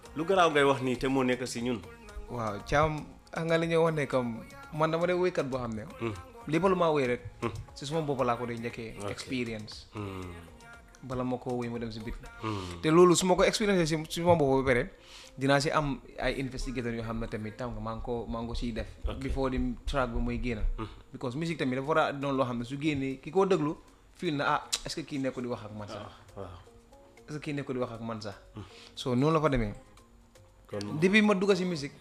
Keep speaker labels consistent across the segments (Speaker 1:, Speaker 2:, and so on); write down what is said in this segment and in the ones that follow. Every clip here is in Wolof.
Speaker 1: lu garaaw ngay wax nii te moo nekk si ñun
Speaker 2: waaw caam xam nga li ñuy wax ne comme man dama dee woykat boo xam ne li ba lu maa woy rek si suma bopp laa ko dee njëkkee expérience bala ma ko woy ma dem si bit te loolu su ma ko expérience si si suma bopp ba pare dinaa si am ay investigateur yoo xam ne tamit tam nga maa ngi ko maa ngi ko siy def before di track bi muy génn because musique tamit dafa war a doon loo xam ne su génnee ki koo déglu fii na ah est ce que kii nekko di wax ak man sax
Speaker 1: waaw
Speaker 2: est ce que kii nekko di wax ak man sax so noonu la fa demee
Speaker 1: kon
Speaker 2: depuis ma dugg si musique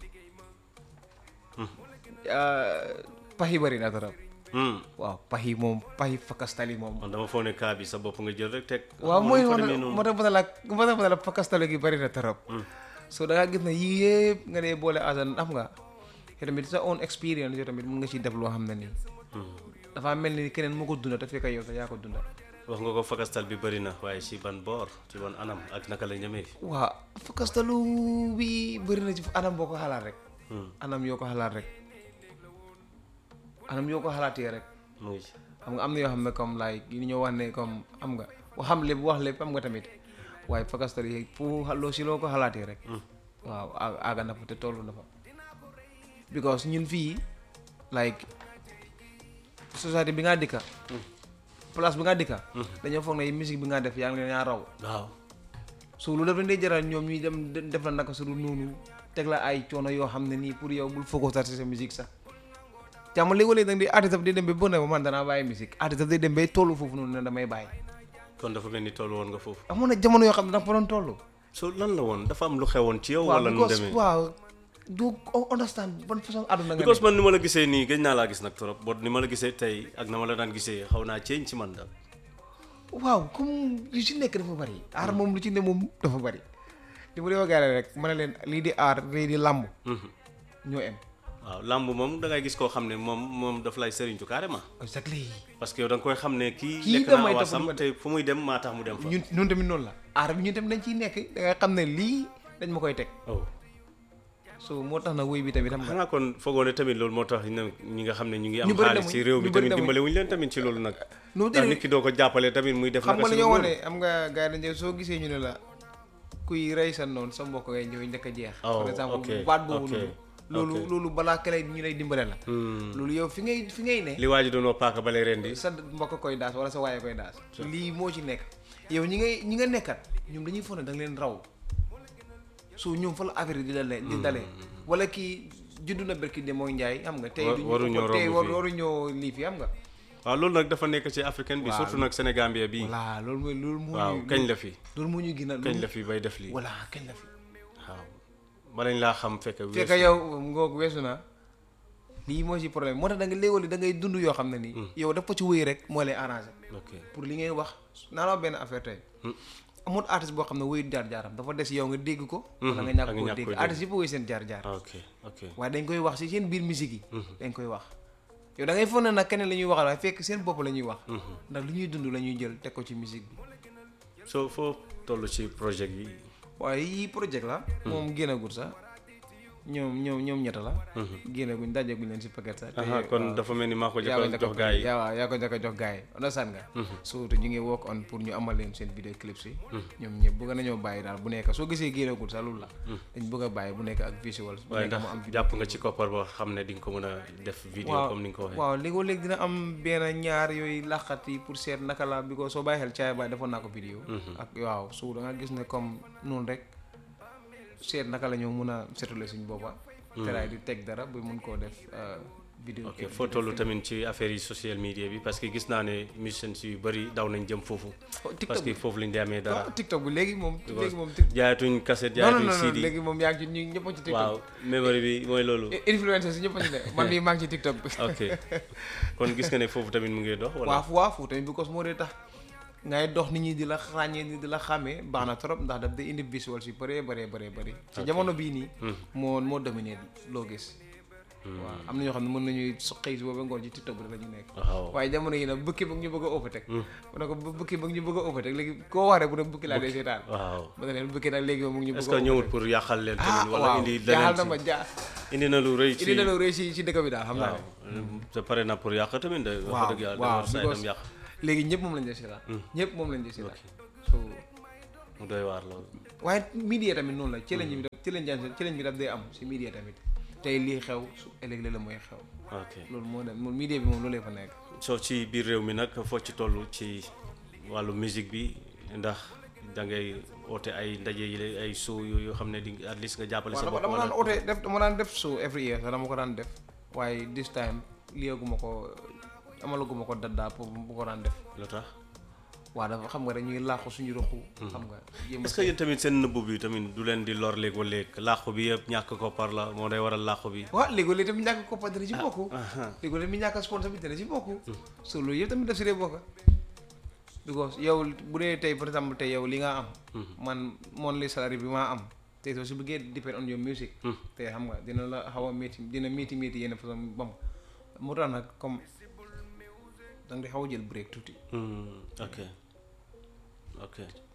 Speaker 2: pax yi bëri na trop waaw pax yi moom pax yi fakastali moom
Speaker 1: man dama foog ne kaa bi sa bopp nga jël rek teg
Speaker 2: waaw mooy
Speaker 1: moo
Speaker 2: moo
Speaker 1: demee
Speaker 2: tax
Speaker 1: noonu
Speaker 2: moo tax ma ne la moo tax ma ne la fakastali gi bëri na trop so da ngaa gis ne yii yëpp nga dee boole asan am nga te tamit sa own experience yow tamit mun nga ciy def loo xam ne nii dafa mel ni keneen moo ko dunda te fekk yow sax yaa ko dunda
Speaker 1: wax nga ko fakastal bi bëri na waaye si ban boor ci ban anam ak naka la ñemee
Speaker 2: waaw fakastalu bi bëri na ci anam boo ko xalaat rek anam yoo ko xalaat rek anam yoo ko xalaatee rek
Speaker 1: mu ngi ci
Speaker 2: xam nga am na yoo xam ne comme like yi ñoo wax ne comme am nga wax xam lépp wax lépp am nga tamit waaye fakastal yi fu loo si loo ko xalaatee rek waaw a- àgga na fa te tollu na fa because ñun fii like société bi nga dëkka place bi nga dëkka dañoo foog ne musique bi nga def yaa ngi leen yaa raw
Speaker 1: waaw
Speaker 2: so lu def dañ dee jaral ñoom ñuy dem de- def la naka su dul noonu teg la ay coono yoo xam ne nii pour yow bul focus ci sa musique sax jàmm léegi-léegi da nga di artiste bi day dem ba bëgg na man danaa bàyyi musique artiste bi day dem bay tollu foofu noonu ne damay bàyyi
Speaker 1: kon dafa mel ni toll woon nga foofu
Speaker 2: amoon na jamono yoo xam ne dafa fa doon toll
Speaker 1: so lan la woon dafa am lu xewoon ci yow
Speaker 2: waaw
Speaker 1: wala nu
Speaker 2: because
Speaker 1: demee
Speaker 2: waaw du understand ban façon àdduna nga
Speaker 1: because
Speaker 2: ne
Speaker 1: man ni ma la gisee nii gëj naa laa gis nag trop bot ni ma la gisee tey ak na ma la daan gisee xaw naa ceeñ ci man daal
Speaker 2: waaw comme lu ci nekk dafa bari aar moom lu ci ne moom dafa bari li ma dee wax gars yi rek ma ne leen lii di aar lii di làmb ñoo em
Speaker 1: waaw làmb moom da ngay gis koo xam ne moom moom daf lay sëriñtu carrément
Speaker 2: exactly
Speaker 1: parce que yow da nga koy xam ne kii
Speaker 2: Kii
Speaker 1: lekk
Speaker 2: damay
Speaker 1: naa
Speaker 2: tax
Speaker 1: wasam
Speaker 2: mu
Speaker 1: te fu muy dem maa tax mu dem fa
Speaker 2: ñun ñun tamit noonu la aar bi ñun tamit dañ ciy nekk da nga xam ne lii dañ ma koy teg
Speaker 1: oh
Speaker 2: so moo tax na woy bi tamit xam nga
Speaker 1: xanaa kon foogoo ne tamit loolu moo tax ñu ñi nga xam ne ñu ngi am
Speaker 2: Ñu bëri
Speaker 1: xaalis
Speaker 2: demuñ,
Speaker 1: ci réew mi
Speaker 2: ñu bëri
Speaker 1: tamit
Speaker 2: demuñ.
Speaker 1: dimbale wuñu leen tamit ci loolu nag
Speaker 2: non
Speaker 1: ndax
Speaker 2: déedéet
Speaker 1: nit ki doo ko jàppale tamit muy def
Speaker 2: xam
Speaker 1: naka
Speaker 2: nga li
Speaker 1: si
Speaker 2: ñoo wax
Speaker 1: noonu.
Speaker 2: ne am nga gars yi dañu soo gisee ñu ne la kuy rey sa noonu sa mbokk ngay ñëw njëkk a jeex
Speaker 1: Oh,
Speaker 2: par exemple
Speaker 1: ok,
Speaker 2: baat boobu
Speaker 1: ok,
Speaker 2: noonu loolu
Speaker 1: ok.
Speaker 2: loolu balaa kale ñu lay dimbale la
Speaker 1: Hmm.
Speaker 2: loolu yow fi ngay fi ngay ne
Speaker 1: li waa ji doon wax paaka bale ren di
Speaker 2: sa mbokk koy daas wala sa waaye koy daas lii moo ci nekk yow ñi ngay ñi nga nekkat ñoom dañuy foog ne da nga leen raw so ñoom fa la affaire yi di dalee di dalee wala kii juddu na berki de mooy njaay xam nga tey
Speaker 1: Wa-
Speaker 2: du ñu
Speaker 1: waruñoo
Speaker 2: ko tey
Speaker 1: romb
Speaker 2: war
Speaker 1: fii.
Speaker 2: waruñoo lii fi xam nga
Speaker 1: waaw loolu nag dafa nekk ci africaine bi
Speaker 2: Waaw.
Speaker 1: surtout nag Sénégambie bii
Speaker 2: voilà loolu mooy loolu moo
Speaker 1: waaw
Speaker 2: ñu
Speaker 1: kañ la fi
Speaker 2: loolu moo ñu gën a
Speaker 1: kañ la fi bay def lii
Speaker 2: voilà kañ la fi
Speaker 1: waaw balañ laa xam fekk weesu
Speaker 2: fekk yow ngoog weesu na lii moo ci problème moo tax da nga léewali da ngay dund yoo xam ne nii yow daf ko ci wéy rek moo lay arrangé
Speaker 1: ok
Speaker 2: pour li ngay wax naa la wax benn affaire tey amul artiste boo xam ne wéyu jaar-jaaram dafa des yow nga dégg ko wala nga
Speaker 1: ak
Speaker 2: ñàkk
Speaker 1: nga
Speaker 2: koo
Speaker 1: ñàkk
Speaker 2: dégg
Speaker 1: koo dégg.
Speaker 2: artiste yëpp wéy seen jaar-jaar
Speaker 1: ok ok
Speaker 2: waaye dañ koy wax si seen biir musique yi dañ koy wax yow da ngay foog ne nag keneen la ñuy waxal waaye fekk seen bopp la ñuy wax ndax li ñuy dund la ñuy jël teg ko ci musique bi
Speaker 1: soo foo toll ci projet yi
Speaker 2: waaye yii projet la moom génnagul sax ñoom ñoom ñoom ñetta la génnaguñ dajaguñ leen si paquet sax te
Speaker 1: aha kon
Speaker 2: waaw.
Speaker 1: dafa mel ni maa ko
Speaker 2: yaa ko
Speaker 1: jëkk
Speaker 2: njëkk
Speaker 1: jox gars yi
Speaker 2: yaa waaw yaa ko njëkk a jox gars yi understand nga surtout ñu ngi work on pour ñu amal leen seen vidéo clips yi ñoom ñëpp bëgg nañoo bàyyi daal bu nekk soo gisee génnagul sax loolu la dañ bëgg a bàyyi bu nekk ak visuals bu
Speaker 1: waaye
Speaker 2: nekk
Speaker 1: ndax
Speaker 2: mu am vidéo
Speaker 1: jàpp nga ci koppar boo xam ne di nga ko mën a def vidéo
Speaker 2: waaw
Speaker 1: comme ni nga ko waxee
Speaker 2: waaw léegoo léegi dina am benn ñaar yooyu laqat yi pour seet naka la bi ko soo bàyyi xel caay baay defoon naa ko vidéo ak waaw su da nga gis ne comme noonu rek seet naka la ñoo mun a setule suñ boppa teraay di teg dara ba mun koo def euh, vidéo
Speaker 1: ok foo toll tamit ci affaire yi social media bi parce que gis naa ne musiciens yu bëri daw nañ jëm foofu parce
Speaker 2: TikTok
Speaker 1: que
Speaker 2: bi
Speaker 1: foofu lañ di amee dara
Speaker 2: waaw TikTok bi léegi moom
Speaker 1: Because
Speaker 2: léegi moom tik-
Speaker 1: jaayatuñ cassette
Speaker 2: non non
Speaker 1: jaayatuñ
Speaker 2: non
Speaker 1: CD
Speaker 2: léegi moom yaa ngi ci ñu ñëpp a ci TikTok
Speaker 1: waaw memory bi mooy loolu
Speaker 2: influenceurs yi ñëpp a ci ne man mii maa ngi ci TikTok bi
Speaker 1: ok kon gis nga ne foofu tamit mu ngi dox wala
Speaker 2: waaw waaw foofu tamit because moo dee tax ngay dox nit ñi di la ràññee ni di la xàmmee baax na trop ndax daf day indi visuals yu bëree bëree bëree bëri ci jamono bii nii moo moo dominé loo gis waaw am na ñoo xam ne mën nañuy so xëy si booba ngoon ci TikTok bi la ñu nekk
Speaker 1: waaw
Speaker 2: waaye jamono yi nag bukki ba ñu bëgg a overtake mu ne ko bu- bukki ba ñu bëgg a overtake léegi koo wax rek bu ne bukki laa dee seetaan
Speaker 1: waaw
Speaker 2: ma ne leen bukki nag léegi moom mu ngi ñu
Speaker 1: est-ce
Speaker 2: bëgg
Speaker 1: que
Speaker 2: a
Speaker 1: ñëwul
Speaker 2: overtake
Speaker 1: pour yàqal leen
Speaker 2: ah
Speaker 1: tamit wala
Speaker 2: waaw
Speaker 1: indi
Speaker 2: jaaxal na ma
Speaker 1: leneen
Speaker 2: jaa
Speaker 1: ci indi na lu rëy ci
Speaker 2: indi na lu rëy si si dëkk bi daal xam naa
Speaker 1: waaw
Speaker 2: ne
Speaker 1: te pare na pour yàq tamit de wax
Speaker 2: waaw
Speaker 1: dëgg yàlla
Speaker 2: waaw
Speaker 1: dafa say
Speaker 2: because
Speaker 1: dem yàq
Speaker 2: léegi ñëpp moom lañ dee seetaan ñëpp moom lañ dee seetaan so
Speaker 1: mu doy waar loolu
Speaker 2: waaye media tamit noonu la ci la ñu ci lañ jaan ci lañ bi daf day am si media tamit tey lii xew su ëllëg la mooy xew
Speaker 1: ok
Speaker 2: loolu moo dem moom media bi moom loolu fa nekk
Speaker 1: soo ci biir réew mi nag foo ci toll ci wàllu musique bi ndax da ngay oote ay ndaje yi la- ay show yu- yoo xam ne di at least nga jàppale sa
Speaker 2: waaw
Speaker 1: bopp
Speaker 2: dama
Speaker 1: wala
Speaker 2: daan oote def dama daan def show every year sax dama ko daan def waaye this time liyeeguma ko amalaguma ko daddaa pour bu ko daan def
Speaker 1: lu tax
Speaker 2: waaw dafa xam nga rek ñuy laaxu suñu ruxu xam nga yéem a
Speaker 1: est-ce que yéen tamit seen nëbbu bi tamit du leen di lor léegoo léeg làqu bi yëpp ñàkk koppar la moo day waral làqu bi
Speaker 2: waaw léegi léegi tamit ñàkk koppa dana ci bokk léegi léegi mi ñàkk sponsor bi dana ci bokk so loolu yëpp tamit daf si dee bokk because yow bu dee tey par exemple tey yow li nga am man monthly salary bi maa am tey soo si bëggee depend on your music te xam nga dina la xaw a métti dina métti métti yenn façon bam moo tax nag comme danga di xaw a jël break tuuti
Speaker 1: Hmm, ok ok